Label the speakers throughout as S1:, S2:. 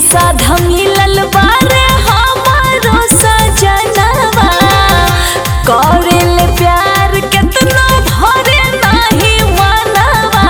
S1: साधा मिलल बारे हमारो सजनवा करेल प्यार केतना भरे नाही मनवा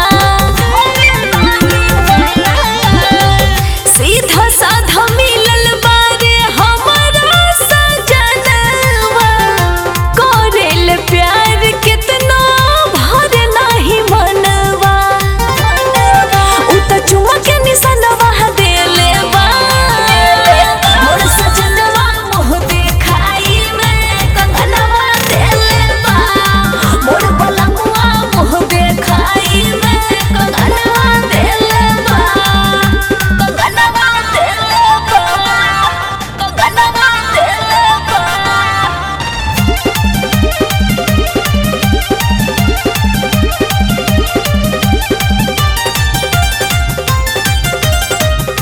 S1: सीधा साधा मिलल बारे हमारा सजनवा करेल प्यार केतना भरे नाही मनवा उ त चुमा के निशानवा देले बा मोर सजनवा मुह देखाई में कंगनवा देले बा मोर बलमुआ मुह देखाई में कंगनवा देले बा कंगनवा देले बा कंगनवा देले बा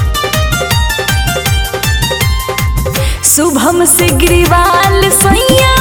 S1: शुभम से ग्रीवाल सैया